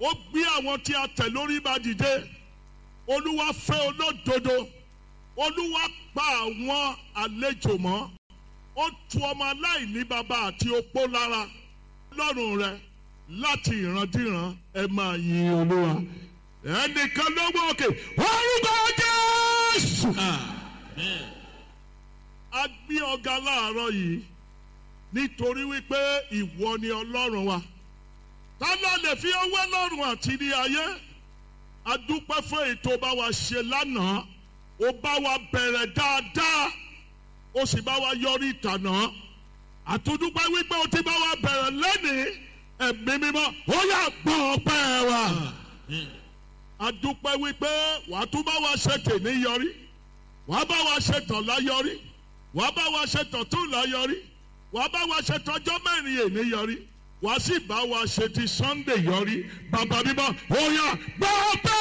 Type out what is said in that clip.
ó gbé àwọn tí a tẹ̀ lórí bá dìde olúwa fẹ́ olódodo olúwa pa àwọn àlejò mọ́ ó tu ọmọ aláìní bàbá àti opó lára lọ́rùn rẹ láti ìrandíran ẹ máa yin olúwa ẹnìkan ló wọ òkè orúkọ jésù. a gbé ọ̀gá láàárọ̀ yìí nítorí wípé ìwọ ni ọlọ́run wa ta ló lè fi owó lọ́rùn àti ní ayé a dúpẹ́ fún ètò bá wa ṣe lánàá ó bá wa bẹ̀rẹ̀ dáadáa ó sì bá wa yọrí ìtànà àtúndúpẹ́ wípé ó ti bá wa bẹ̀rẹ̀ lẹ́nìí ẹ̀mí mímọ́ ó yà gbọ́ ọpẹ́ wa a dúpẹ́ wípé wàá tún bá wa ṣe tèmi yọrí wàá bá wa ṣe tọ̀la yọrí wàá bá wa ṣe tọ̀túnla yọrí wàá bá wa ṣe tọjọ́ mẹ́rin èní yọrí wàá sì bá wa ṣe ti Sunday yọrí bàbá bíbá ó yà gbọ́ ọpẹ́